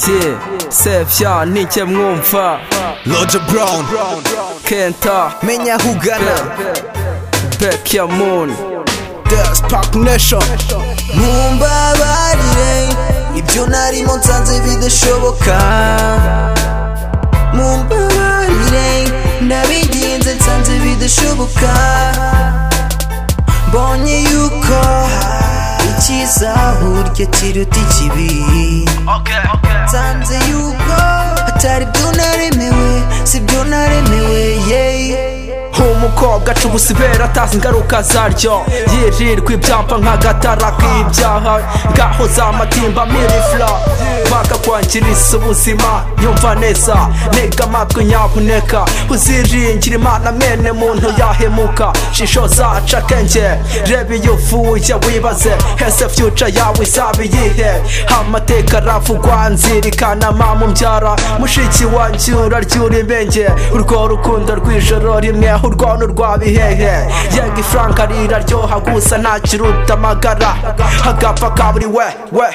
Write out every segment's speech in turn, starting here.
Yeah, Sevya ni njye mwumva Roger Brown Kenta Menya aho ugana Back ya Moon Dance Park Nation Mumbabarire Ibyo narimo nsanze bidashoboka Mumbabarire Nabigenze nsanze bidashoboka Mbonye yuko Icyiza burya kiruta ikibi nsanze yuko atari byo naremewe si byo naremewe yeee umukobwa aca ubusibera atazi ingaruka zaryo yirirwa ibyapa nk'agatara k'ibyaha ngaho za matimba mirifura bakakwangiriza ubuzima yumva neza ntega amatwi nyabuneka uziringire imana mwene muntu yahemuka shisho zaca akenge reba iyo uvuye wibaze hese fyuca yawe izaba iyihe amateka aravugwa nzirikana mama umbyara mushiki wanjye uraryura imenge urwo rukundo rw'ijoro rimwe urwono rwa bihehe yega ifaranga riraryoha gusa ntakiruta amagara agapfa ka buri we we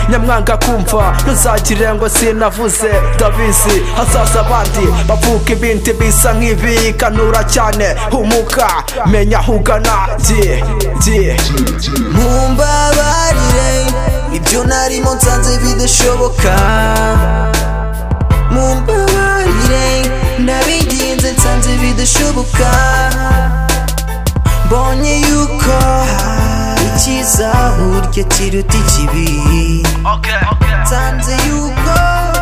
nyamwanga kumva ntuzagire ngo sinavuze ndabizi hazaza abandi bavuga ibindi bisa nk'ibi kanura cyane humuka menya aho ugana giye giye mumbabarire ibyo narimo nsanze bidashoboka mumbabarire nabigenze nsanze bidashoboka mbonye yuko icyiza burya kiruta ikibi nsanze yuko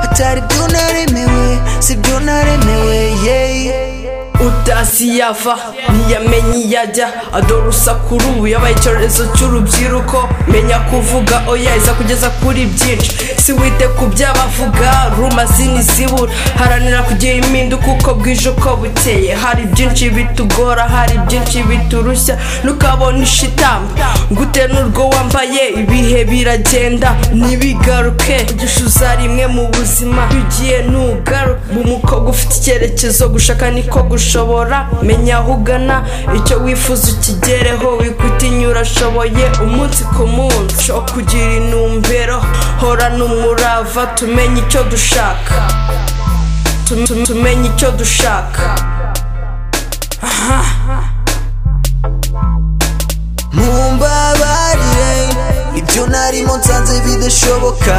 atari byo naremewe si byo naremewe yeee utazi yava ntiyamenye iyo ajya adora urusaku ubu yabaye icyorezo cy'urubyiruko menya kuvuga oya iza kugeza kuri byinshi si wite ku by'abavuga rumazini zibura haranira kugira impinduka uko bwije uko bukeye hari byinshi bitugora hari byinshi biturushya ntukabona ishitamba gute n'urwo wambaye ibihe biragenda ntibigaruke gishuza rimwe mu buzima ugiye ntugaruke umukobwa ufite icyerekezo gushaka niko gushaka ushobora menya aho ugana icyo wifuza ukigereho wikutinya urashoboye umunsi ku munsi wo kugira intumbero hora n'umurava tumenye icyo dushaka Tum- tum- tumenye icyo dushaka mumbabarire ibyo narimo nsanze bidashoboka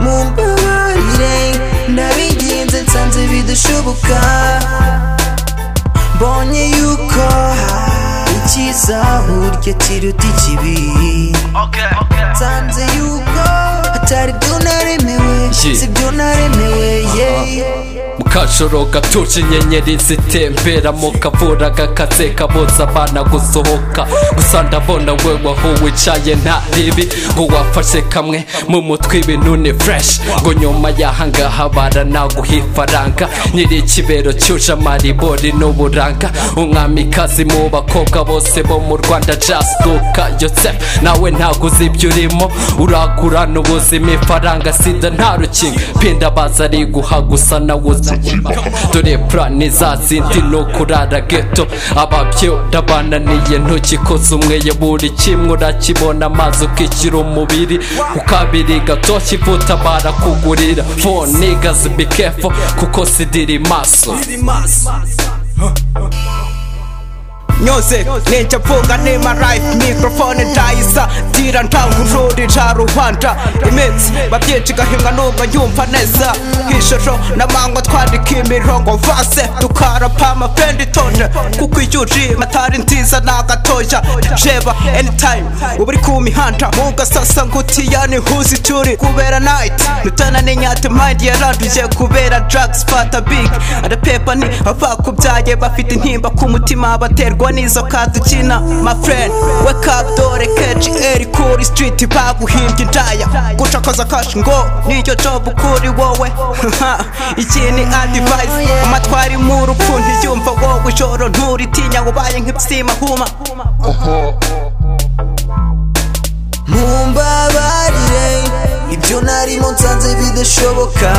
mumbabarire nabigenze nsanze bidashoboka mbonye yuko icyiza burya kiruta ikibi nsanze yuko atari byo naremewe si byo naremewe yeee mukajoro gatuje inyenyeri zitembera mu kavura gakatse kabuza abana gusohoka gusa ndabona we waho wicaye nta ribi ngo wafashe kamwe mu mutwe ibintu ni fureshi ngo nyuma y'ahangaha baranaguha ifaranga nyiri ikibero cyuje amaribori n'uburanga umwamikazi mu bakobwa bose bo mu rwanda jasituka yosefu nawe ntabwo uzi ibyo urimo uragura n'ubuzima ifaranga sida nta rukinga pinda baza ari guha gusa nawe uzi dore purani za zindi ni ukurara geto ababyera bananiye ntukikoze umwe ya buri kimwe urakibona amazi ukikira umubiri ukabiri gato kivuta barakugurira fone gazi bikefo kuko sidiri maso nyose nenjya mvuga nima life mikorofone ndayisa dira ntangururira rubanda iminsi babyinshi igahimwa numva yumva neza nk'ishusho n'amanywa twandika imirongo vase tukarapa amafendi tonje kuko iyo ujima atari nziza ni agatoya jeba anytime uba uri ku mihanda mu gasasa ngutiya ni huzi turi kubera night nutana n'inyate mayindi yaranduye kubera drugs fata big arapepa ni abakubyaye bafite intimba ku mutima baterwa ntabwo nizo kadukina my friend wake up dore keji eri kuri street baguhimbye indaya gucakoza kashi ngo niyo job kuri wowe iki ni advice amatwari mu rupfu ntiyumva wowe ijoro nturitinya ubaye nk'ibisima huma mumbabarire ibyo narimo nsanze bidashoboka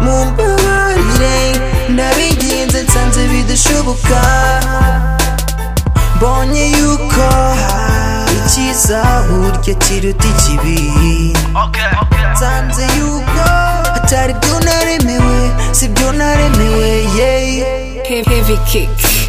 mumbabarire nabigenze nsanze bidashoboka mbonye yuko icyiza burya kiruta ikibi nsanze yuko atari byo naremewe si byo naremewe yeee Heavy kick.